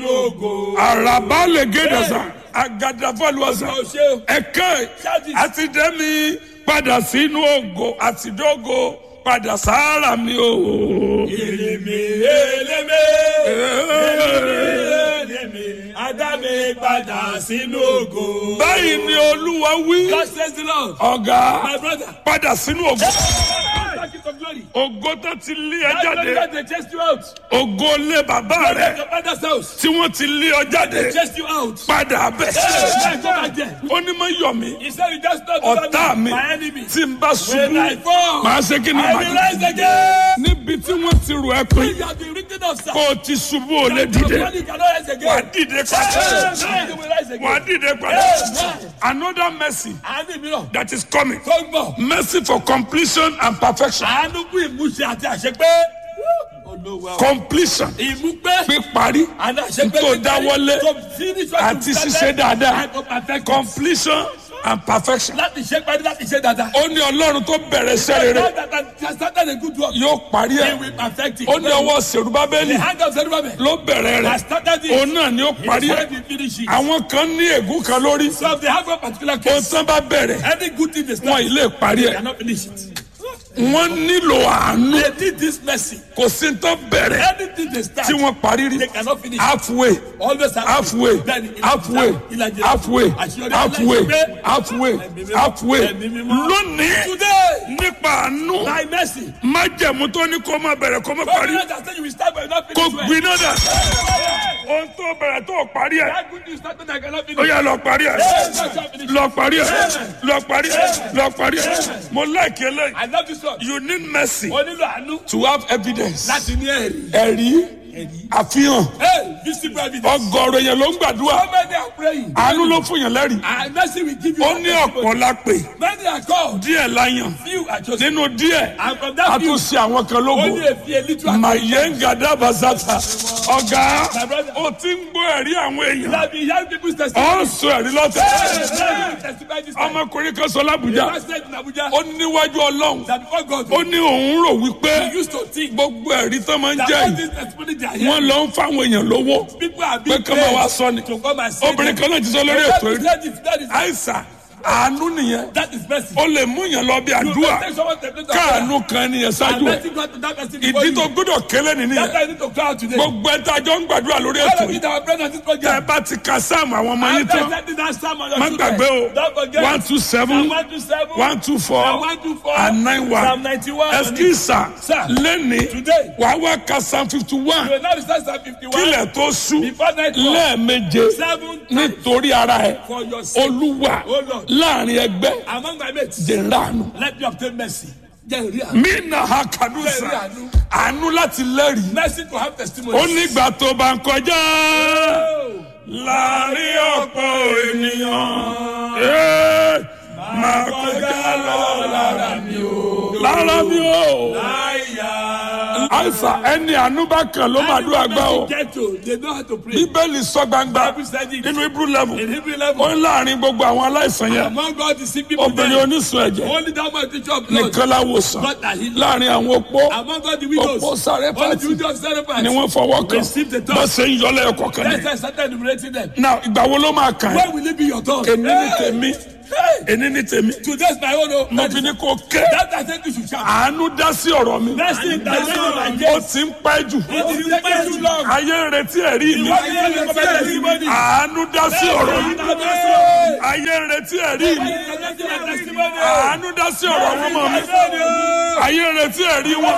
sínú ògo. àràbà lè gédè sà àgàdàfọlùwàsà Ó ṣe o. ẹ̀kẹ́ àti dẹ́mi padà sínú ògo àti dógo padà sáárà mi o. Èlémé èlémé èlémé Adámi padà sínú ògo. báyìí ni olúwa wí God says the Lord. ọ̀gá My brother. padà sínú ògo Back into glory. ògo tó ti lé ẹ That jáde God they chased you out. ògo lé bàbá rẹ Your father's house. tí wọ́n ti lé ọ jáde Chased you out. padà bẹ̀. Hey, go back there. ó ní mọ yọ mí He said you just not ọ̀tá mi my enemy. tí n bá When I ṣubú fall, màá ṣe kí ni I màá will dé. rise again. níbi tí wọ́n ti rò ẹ́ pé You have been written of sir. kó o ti ṣubú ò lè Your dìde body cannot rise again. wà á dìde padà Hey, you will rise wà á again. dìde padà another mercy Àánú mìíràn that is coming tó ń bọ̀. mercy for completion and perfection Àánú kú ìmúṣẹ àti àṣepé. Olówó àwọn. completion Ìmúpẹ́. píparí Àná àṣepé. tó dáwọ́lé To finish what àti you ṣíṣe started dáadáa and to perfect it. completion and perfection Láti ṣe parí láti ṣe dáadáa. ó ní ọlọ́run tó bẹ̀rẹ̀ iṣẹ́ rere God that has started a good work. yóò parí He ẹ̀ will perfect it. ó ní ọwọ́ sèrúbábẹ́lì The hand of Zerubbabel ló bẹ̀rẹ̀ has rẹ̀ started it. òun náà ni ó He parí ẹ̀ said he finish it. àwọn kan ní ègún kan lórí So if they have a particular ohun case, tán bá bẹ̀rẹ̀ any good thing they wọn start, ì lè parí they ẹ̀ cannot finish it. wọ́n nílò àánú They need this mercy. kò sí tán bẹ̀rẹ̀ Anything they start, tí wọ́n parí rí they cannot finish it. halfway Always have halfway Bẹ́ẹ̀ni, ìlàjì- halfway ìlàjì- halfway àṣeyọrí halfway aláìṣẹ́. halfway Ẹ̀mí mímọ́. halfway Ẹ̀mí mímọ́. lónìí Today, nípa àánú by mercy, májẹ̀mú tó ní kó má bẹ̀rẹ̀ kó má God parí will not say you will start but you not kó finish well. gbiná dà ohun tó bẹ̀rẹ̀ tó parí ẹ̀ That good news started I cannot ó finish. yá lọ parí ẹ̀ Yes, I shall finish. lọ parí ẹ̀ lọ parí ẹ̀ lọ parí ẹ̀ mo láìkí eléyìí I love this one. you need mercy O nílò àánú to have evidence láti ní ẹ̀rí. ẹ̀rí àfihàn Hey, visible evidence. ọgọ́rọ̀ yẹn ló ń gbàdúrà How many are praying? àánú ló fún yàn lẹ́rìí And mercy will give you. ó ní ọ̀pọ̀ la pè Many are called. díẹ̀ la yàn Few are chosen. nínú díẹ̀ And from a that few, tún ṣe àwọn kan lógo only a few, a little. are màyẹ́ngàdá bazata ọ̀gá My brother. ó ti ń gbọ́ ẹ̀rí àwọn chosen. èèyàn That be hearing people's ó testimony. ń sọ ẹ̀rí lọ́tẹ̀ Hey, testify this time. ọmọkùnrin kan sọ lábùjá Pastor said in Abuja ó níwájú ọlọ́run that before God, ó ní òun rò wípé he used to think gbogbo ẹ̀rí tó máa ń that jẹ́ all yìí this testimony they are wọ́n hearing, lọ ń fáwọn èèyàn lówó people are pé being kí wọ́n wá paid sọ ni to come and say obìnrin them. kan náà ti sọ lórí That ètò is- yìí that is- that is- àìsàn àánú nìyẹn that is mercy. ó lè mú yàn lọ bí You àdúrà can take someone to the place of káàánú kan nìyẹn prayer ṣáájú and ẹ let him go to that person before ìdí you. tó gbọ́dọ̀ kélé ni That's nìyẹn why I need to cry out today. gbogbo ẹ tá a jọ ń gbàdúrà lórí All ètò of you yìí that are present at this tẹ ẹ program, bá ti ka sáàmù àwọn ọmọ yín after tán sending that psalm on your má children, gbàgbé o don't forget one two seven Psalm 127, one two four Psalm 124, and nine one Psalm 91. ẹsikísà Sir, lẹ́ni today, wàá wá ka psalm fifty you one will not recite Psalm 51 kílẹ̀ tó sú before nightfall. lẹ́ẹ̀meje Seven times nítorí ara ẹ for your sake. olúwa Oh Lord. láàrin ẹgbẹ́ Among my mates, jẹ̀ńdàánú let me obtain mercy. Jẹ́ ìrí àánú. mí nà ha kàdúsà Jẹ́ ìrí àánú. àánú láti lẹ́rìí Mercy to have testimony. ó nígbà tó bá ń kọjá láàrin ọ̀pọ̀ ènìyàn ee, máa kọjá lọ lára mi o lára mi o Àyà. àìsàn ẹni àánú bá kàn ló máa dúrà gbá o Get to, they know how to pray. bíbélì sọ gbangba Bible said it. nínú hebrew level In Hebrew ó level, ń láàrin gbogbo àwọn aláìsàn yẹn among God the sick people, obìnrin there, onísun ẹ̀jẹ̀ only that man teacher of blood, nìkan láwòsàn God that healed. láàrin àwọn opó Among God the widows, opó sáré only the pàtì widows sacrifice. ni wọ́n fọwọ́ kàn Receive the touch. bá ṣe ń yọlẹ̀ ẹ̀kọ́ kan Let's ní. say started enumerating them. now ìgbà wo ló máa kàn ẹ́ When will it be your turn? èmi ní Hey! tèmi Hey! èmi ní tèmi Today's my own. oh. mo fi ní kó ké That I think you should shout. àánú dá sí ọ̀rọ̀ mi Mercy that you ó like ti ń pẹ́ jù It is taking too long. ayé ń retí ẹ̀rí mi Why you want to come and testimony? àánú dá sí ọ̀rọ̀ mi Mercy. ayé ń retí ẹ̀rí mi Presenting my testimony. àánú dá sí ọ̀rọ̀ àwọn ọmọ mi ayé ń retí ẹ̀rí wọn.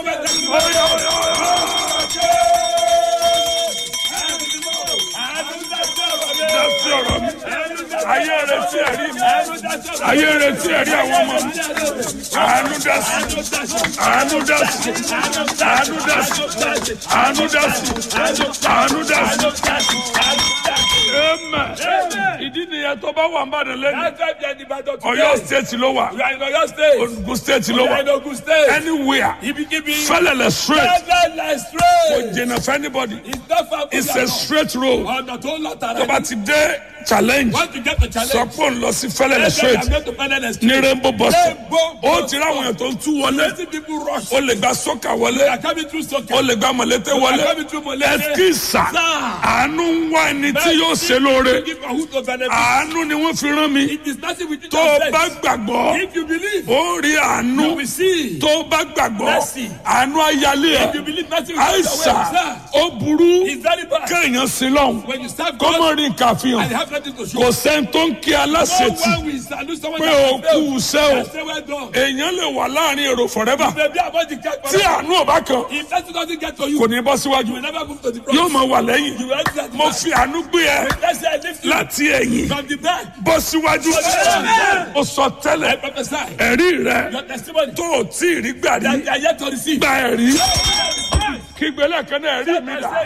dá sí ọ̀rọ̀ mi ayé ń retí ẹ̀rí mi ayé ń retí ẹ̀rí àwọn ọmọ mi àánú dá sí àánú dá sí àánú dá sí àánú dá sí àánú dá sí. Amen. ìdí nìyẹn tó bá wà ń bàdàn lẹ́nu Ọ̀yọ́ state ló wà You are in Oyo State. Ogun state ló You are wà in Ogun State. anywhere Ibikibi. fẹlẹlẹ straight Fẹ́lẹ́lẹ̀ kò straight. jìnnà fún anybody It's not far from it's your a house. straight road Ọ̀nà tó ń lọ tààrà. tó bá ti dé challenge Want to get the sọ challenge? pé òun lọ sí fẹ́lẹ́lẹ̀ Let's say I'm straight going to Penele ní Street. rainbow bus Rainbow ó bus ti ráwọn èèyàn tó ń tú wọlé See people rush. ó lè gba sọ́kà wọlé They are coming through ó soccer. lè gba mọ̀lẹ́tẹ̀ wọlé They are coming through Molete. ẹ̀kísà Sir. àánú ń wá ẹni tí yóò ṣe lóore Give for who to benefit. àánú ni wọ́n fi rán mi It is nothing with you tó o to bá say. gbàgbọ́ If you believe, ó rí àánú you will see. tó o bá gbàgbọ́ Mercy. àánú ayálé If ẹ̀ you believe nothing will take àìsà away. Sir, ó burú It's very bad. kéèyàn sí lọ́hùn When you serve kó God mọ̀ rí nǹkan and àfihàn you have nothing to show. kò sẹ́ni tó ń kí No aláṣetì one will salute someone pé that o has failed. kú iṣẹ́ o And say well done. èèyàn lè wà láàrin èrò forever Maybe about the cat. tí àánú ọba kan If that doesn't get to you, kò ní bọ́ síwájú you will never move to the front. yóò máa wà lẹ́yìn You will enter at the mo back. fi àánú gbé ẹ Let's say I lift you láti ẹ̀yìn from the back. bọ́ síwájú ó sọ I tẹ́lẹ̀ prophesy. ẹ̀rí rẹ Your testimony tó o tí ì rí gbà rí that you are yet to receive. gba ẹ̀rí kígbélé kan náà ẹ̀rí mi dà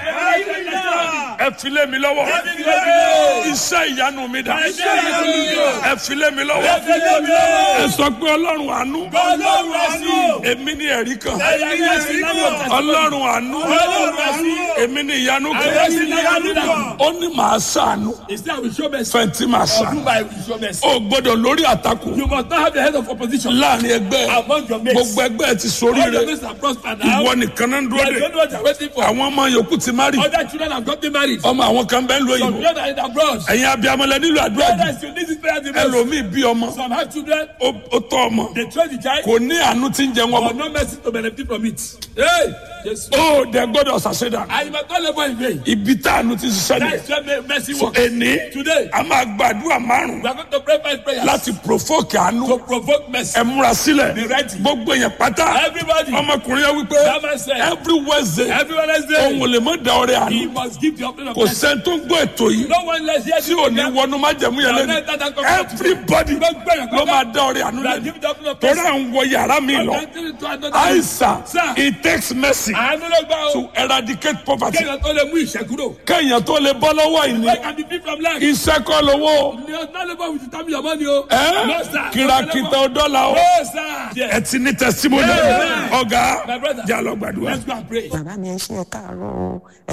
ẹ fi lé mi lọ́wọ́ iṣẹ́ ìyanu mi dà ẹ fi lé mi lọ́wọ́ ẹ sọ pé ọlọ́run àánú èmi ní ẹ̀rí kan ọlọ́run àánú èmi ní ìyanu kan ó ní màá ṣàánú Instead, I will show mercy. fẹ̀ntì màá ṣàánú Prove I will show mercy. ó gbọ́dọ̀ lórí àtakò You must not have the head of opposition láàrin ẹgbẹ́ among your mates. gbogbo ẹgbẹ́ ti All sórí your rẹ mates are prospered now. ìwọ nìkan náà ń I dúró de don't know what you're waiting for. àwọn ọmọ yòókù ti má rí Other children have gotten married. ọmọ àwọn kan bẹ́ẹ̀ ń lo Some òyìnbó children are in abroad. ẹ̀yin abiyamọlẹ nílò àdúrà jù Others, you need this prayer the most. ẹlòmíì bí ọmọ Some have children. ó ó tọ́ ọmọ They train the child. kò ní àánú tí ń jẹ wọn But no mercy to benefit from it. Hey! Yes. ó dẹ gbọ́dọ̀ ṣàṣẹdà And you must not labor in vain. ibi tá àánú ti ṣiṣẹ́ That ni is where mercy so works. èní Today, a máa gbàdúrà márùn we are going to pray five prayers láti provoke àánú to provoke mercy. ẹ múra sílẹ̀ Be ready. gbogbo yẹn pátá Everybody, ọmọkùnrin yẹn wípé That man said, every wednesday everyone is òun there. ò lè mọ da ọrẹ He àánú must give the offering of kò mercy. sẹ́ni tó ń gbọ́ ètò yìí No one less here tí ò ní wọnú májẹ̀mú yẹn lẹ́nu everybody ló máa dá ọrẹ àánú that lẹ́nu give the offering of torí mercy. à ń wọ yàrá mi lọ Enter into another àìsàn Sir. it takes mercy Àánú ló gbà ó. to eradicate poverty Kéèyàn tó lè mú ìṣẹ́kúrò. kéèyàn tó lè bọ́ lọ́wọ́ ìní Where can be free from lack? iṣẹ́ kọ́ lówó You are not labor with the time your money o. ẹ́ No, sir. kìràkìtà ọ̀dọ́là o No, sir. ẹ ti ní testimony Amen. ọ̀gá My brother. jà lọ gbàdúrà. Let's go and pray. bàbá mi ẹ ṣe ẹ káàárọ̀ o